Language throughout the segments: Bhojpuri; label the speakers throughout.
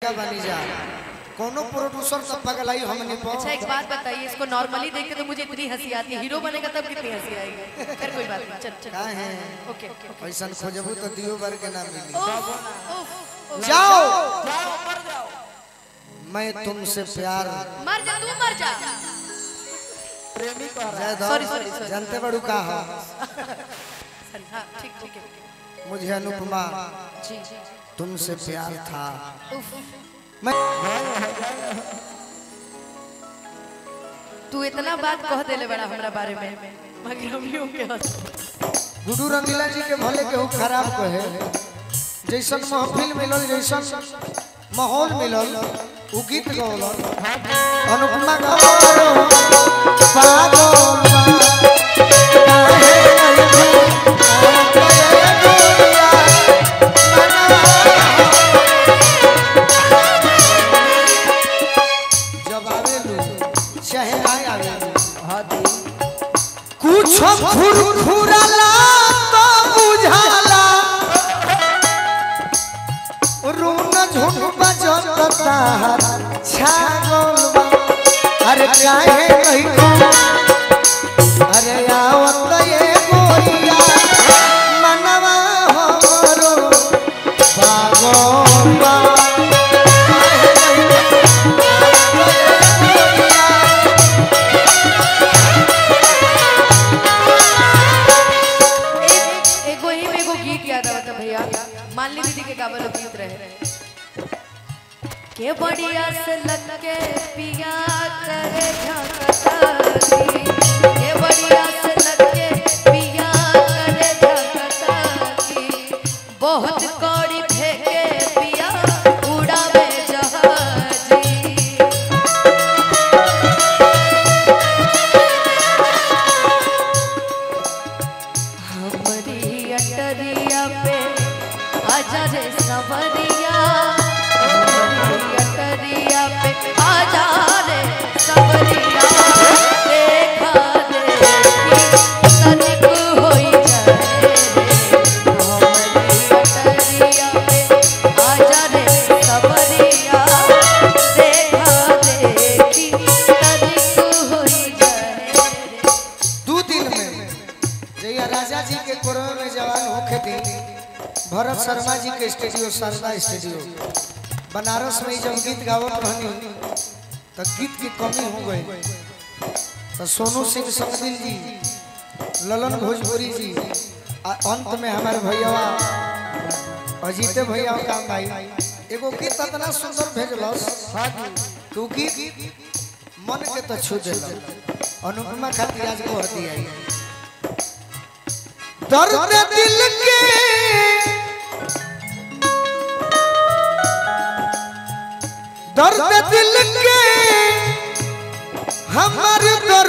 Speaker 1: लड़का बनी जा कोनो प्रोड्यूसर तो पगलाई हमने पर
Speaker 2: अच्छा एक बात बताइए इसको नॉर्मली देख के तो मुझे इतनी हंसी आती है हीरो बनेगा तब कितनी हंसी आएगी फिर कोई बात नहीं चल चल
Speaker 1: का है
Speaker 2: ओके ओके ओके
Speaker 1: ऐसा खोजबू तो दियो बार के ना मिली
Speaker 2: उफ, उफ, उफ।
Speaker 1: जाओ मैं तुमसे प्यार
Speaker 2: मर जा तू मर जा
Speaker 3: प्रेमी कह रहा
Speaker 1: जय दो
Speaker 2: Sorry, sorry, sorry.
Speaker 1: जानते बड़ू का हो
Speaker 2: सॉरी हाँ ठीक ठीक है
Speaker 1: मुझे अनुपमा
Speaker 2: जी जी
Speaker 1: तुमसे प्यार था
Speaker 2: उफ
Speaker 1: मैं
Speaker 2: तू इतना बात कह देले बड़ा हमरा बारे में मगर हम यूं के हंस
Speaker 1: गुडू रंगीला जी के भले केहू खराब कहे जैसन महफिल मिलल जैसन माहौल मिलल उ गीत गौलल अनुपमा गौलल पागल बा, काहे नहीं तू आवे गोरिया, मनवा। जब आवेलू चाहे ना आवेलू
Speaker 3: हाँ दी
Speaker 1: कुछ फुरफुरला तो बुझाला रूम झुम बजता छागल बा। अरे काहे नहीं तू अरे आवत ये गोरिया मनवा हमरो पागल बा। काहे नहीं तू आवत ये गोरिया
Speaker 2: एक एगो ही में एगो गीत याद आवता भैया मानली दीदी के गावल गीत रहे के बढ़िया से लग के पिया करे झकतारी के बढ़िया से लग के पिया करे झकतारी बहुत कौड़ी फेंके पिया उड़ावे जहाजी हमारी अटरिया पे आजा रे सवरिया हमारी अटरिया पे आजा रे सवरिया देखा देखी तनिक होई जाए रे हमारी अटरिया पे आजा रे सवरिया देखा देखी तनिक होई जाए रे
Speaker 1: दू दिन में जैया राजा जी के कोरवे में जवान होखे थे भरत शर्मा जी के स्टूडियो शारदा स्टूडियो बनारस में ही जब गीत गावत रहनी तो गीत की कमी हो गई तो सोनू सिंह समदिल जी ललन भोजपुरी जी आ अंत में हमारे भैया अजीते भैया का भाई एगो गीत इतना सुंदर भेजलस
Speaker 3: हाँ दी
Speaker 1: तू गीत मन के तो छू दिल अनुपमा खातिर आज को हती आई दर्द दिल के दर्द दिल के हमर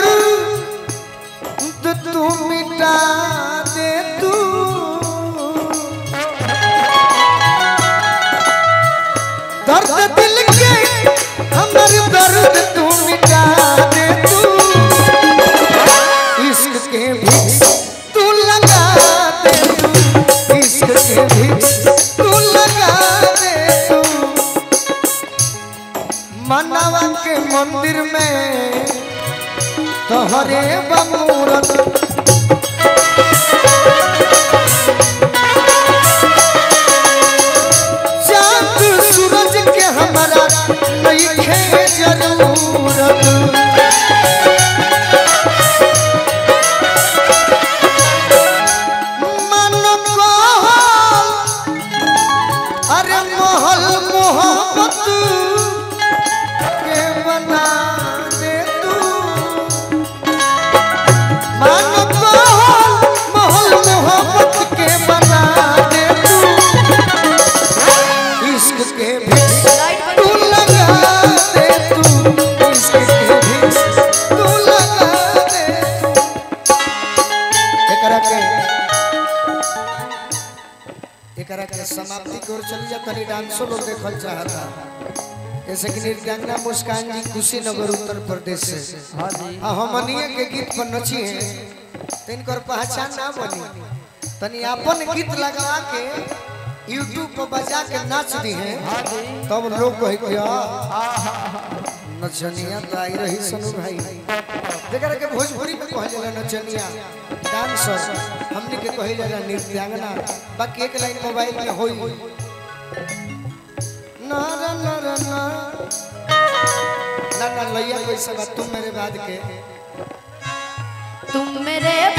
Speaker 1: दर्द तू मिटा दे तू दर्द दिल के हमर दर्द तू मिटा दे तू इश्क के भी तू लगा दे तू इश्क के भी तू लगा दे तू मनवा के मंदिर में तोहरे बमूरत चांद सूरज के हमारा नहीं खे जरूरत मन कहल अरे महल मोहब्बत के बना दे तू मन कहल महल मोहब्बत के बना दे तू इश्क के भी तू लगा दे तू इश्क के भी तू लगा दे एकरा के एकरा के समाप्ति की ओर चली जा तनी डांसो लोग देखल चाहता जैसे कि निर्गंगा मुस्कान जी कुशीनगर उत्तर प्रदेश से
Speaker 3: हाँ जी
Speaker 1: आ हमनिए के गीत पर नची है तो इनकर पहचान ना बनी तनी अपन गीत लगा के यूट्यूब पर बजा के नाच दी हैं
Speaker 3: हाँ जी
Speaker 1: तब लोग कहे क्या
Speaker 3: आहा
Speaker 1: नचनिया तो आई रही सनु भाई जेकरा के भोजपुरी में कहल जाला नचनिया डांसर हमने के कहल जाला नृत्यांगना बाकी एक लाइन मोबाइल में होई ना ना ना ना ना ना ना लैया कोई सब तुम मेरे बाद के
Speaker 2: तुम मेरे